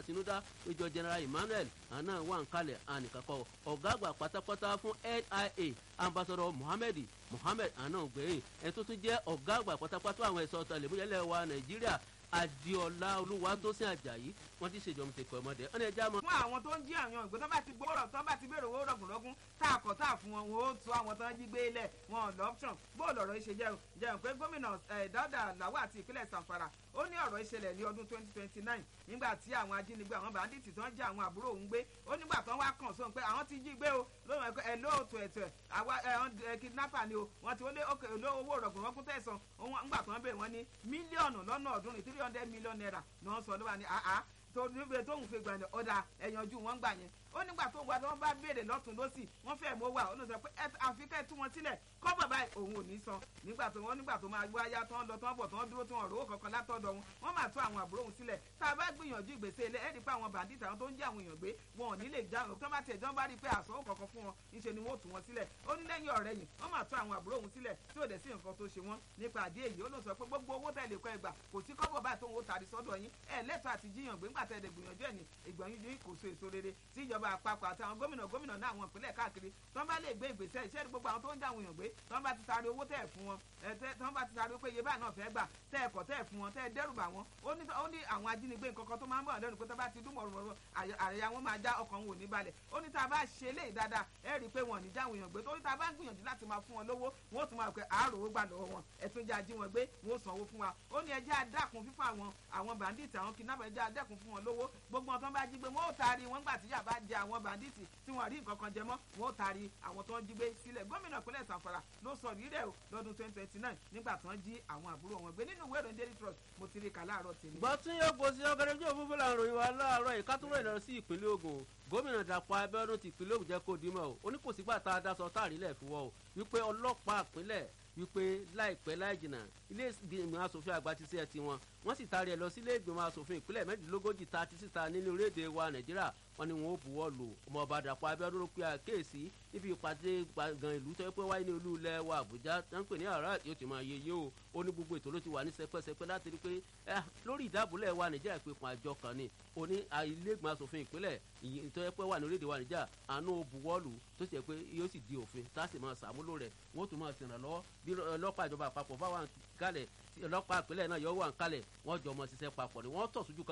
àtinúdá ìjọ general emmanuel àná wà ń kalẹ̀ ànìkàkọ́ ọ̀gá àgbà pátápátá fún nia ambassador muhammed muhammed àná gbẹ̀yìn ẹni tó tún jẹ́ ọ̀gá àgbà pátápátá àwọn ẹ̀ṣọ́ ọ̀tàlẹ̀múyẹ́lẹ̀ wa nàìjíríà adiola olúwatósìn ajayi wọn ti ṣèjọba ti kọ ọmọdé ọ ní ẹjẹ àmọ. fún àwọn tó ń jí àwọn ìgbé tó bá ti gbọ́rọ̀ tó bá ti béèrè owó rọ̀gùnrọ̀gùn tá a kọ̀ tá a fún wọn wọn ó tu àwọn tó ń jí gbé lẹ̀ wọn ò lọ́pṣọ̀n bó lọ̀rọ̀ ṣe jẹun jẹun pé gómìnà dáúdà làwọ̀ àti ìpínlẹ̀ sanfara ó ní ọ̀rọ̀ ìṣẹ̀lẹ̀ ní ọdún twenty twenty nine nígbà tí àwọn ajínigbé àwọn bàndìtì tó ń jẹ́ àwọn àbúrò òun gbé ó nígbà tó ń wá kàn sóhun pé àwọn ti jí gbé o lóhùn ẹ̀kọ́ ẹ̀ lóòótọ́ ẹ̀tọ́ ẹ̀ àwa ẹ̀ kidnapper ni o wọ́n ti wọlé owó rọ̀gùnrọ̀gùn tẹ̀sán nígbà tó ń bẹ̀ wọ́n ní mílíọ̀nù lọ́nà ọ̀ọ́dúnrún three hundred million naira ni wọ́n sọ ló wà ní àá tó níbi tóun fi gbàgbé ọ̀dà ẹ̀yànjú wọn gbà yẹn ó nígbà tó wà tó bá béèrè lọ́tún lọ́sì wọ́n fẹ́ mọ́ wà ó ló sọ pé àfi kẹ́ tú wọn sílẹ̀ kọ́ bàbá òun ò ní san nígbà tó wọ́n nígbà tó máa gbọ́ ayá tán lọ tán bọ̀ tán dúró tán ọ̀rọ̀ kankan látọ̀dọ̀ wọn wọ́n máa tú àwọn àbúrò òun sílẹ̀ tá a bá gbìyànjú ìgbésẹ̀ ilé ẹ̀rí pé àwọn bàndìtì àwọn tó ń jẹ́ àwọn èèyàn gbé wọn ò ní lè já tó bá tiẹ̀ jọ́ bá rí i pé àsọ̀wọ́ kankan fún wọn níṣẹ́ ni wọ́n tú wọn sílẹ̀ ó ní lẹ́yìn ọ̀rẹ́ yìí wọ́n máa tú àwọn àbúrò òun sílẹ̀ tí ò dẹ̀ sí nǹkan tó ṣe wọ́n nípa àdé èyí ó ló sọ pé gbogbo owó tẹ̀lé kọ́ ẹgbà kò sí kọ́bọ̀ báyìí tó ń wo tàbí sọ́dọ̀ yín ẹ̀ lẹ́tọ̀ àti jíyàn gbé ńgbà tẹ̀lé gbìyànjú ẹ̀ ní ìgbìyànjú yìí kò so èso rere tí ìjọba àpapọ̀ àti àwọn gómìnà gómìnà náà àwọn ìpínlẹ̀ káàkiri tí wọ́n bá lè gbé ìgbésẹ̀ iṣẹ́ gbogbo àwọn tó ń jáwọn èèyàn gbé tí wọ́n bá ti taari owó tẹ̀ fún wọn tí wọ́n bá ti taari pé iye báyìí náà fẹ́ gbà tẹ́ ẹ̀kọ́ tẹ́ fún wọn tẹ́ ẹ dẹ́rù bà wọ́n ó ní àwọn ajínigbé nǹkan kan tó máa ń bọ̀ lẹ́nu pé tó bá ti dún mọ̀rọ̀mọ̀rọ̀ àyà wọn máa já ọkàn wọn ò ní balẹ̀ ó ní tá a bá ṣe léyìí dáadáa ẹ rí i pé wọn ò ní jáwọn èèyàn gbé torí tá a bá ń gbìyànjú láti máa fún wọn lówó wọn ó tún máa pẹ́ àárò ó gbà lọ́wọ́ wọn ẹ̀tún jẹ́ ají wọn gbé wọn ó sanwó fún wa ó ní ẹjẹ́ adákun fífún àwọn àwọn bàndíìtì àwọn kidnapper ẹjẹ́ adákun fún wọn lówó gbogbo wọn tó bá jí gbé wọn ó taari wọn gbà tí yàrá jẹ àwọn bàndíìtì tí wọn rí nǹkan kan jẹ mọ́ wọn ó taari àwọn tó ń jí gbé sílẹ̀ gómìnà ìpínlẹ̀ sanfara ló sọ rírẹ̀ o lọ́dún twenty twenty nine nígbà tó ń jí àwọn àbúrò wọn gbé nínú ìwé ìròyìn daily trust mo ti rí kà láàárọ̀ tèmi. bọ́tún yóò gbó sí ọgẹrẹjọ òfúfú là ń ròyìn wa láàárọ̀ ìkátúrò ìlọrin sí ìpínlẹ̀ ogun gómìnà dàpọ̀ abẹ́ọ́dún ti ìpínlẹ̀ ogun jẹ́ kó dimọ̀ o ó ní kò sígbà tá a dá sọ táàrílẹ̀ fún wọ́ o wípé ọlọ́pàá ìpínlẹ̀ wípé láìpẹ́ láì jìnnà ilé ìgbìmọ̀ asòfin àgbà ti ṣe ẹ tiwọn wọ́n sì taari ẹ̀ lọ sí ilé ìgbìmọ̀ asòfin ìpínlẹ̀ mẹ́rìndínlógójì ta ti síta nínú orílẹ̀-èdè wa nàìjíríà wọ́n ní wọn ó buwọ́ lù ọmọ ọba dàpọ̀ abẹ́ọ́dún ló pe àkéèsí níbi ìpàdé gbàngàn ìlú tó yẹ pé wáyé ní olú ilẹ̀ wa àbújá tó ń pè ní àrà yóò ti máa yẹ yé o ó ní gbogbo ètò ló ti wà ní sẹpẹsẹpẹ láti rí pé lórí ìdábòlẹ̀ wa nàìjíríà pé fún àjọ kan ni ó ní ilé ìgbìmọ̀ asòfin ìpínlẹ̀ tó yẹ pé wà ní orílẹ̀-èdè wa nàìjíríà àánú buwọ́ lù tó sì yẹ pé yóò sì di òfin tá a sì máa sàmúlò rẹ̀ wọ́n tún máa ṣèrànlọ́wọ́ bí ọlọ́pàá ìjọba àpapọ̀ bá wà ń kalẹ̀ ọlọ́pàá ìpínlẹ̀ náà yọ wà ń kalẹ̀ wọ́n jọ ọmọ ṣiṣẹ́ papọ̀ ni wọ́n tọ̀ sójú kan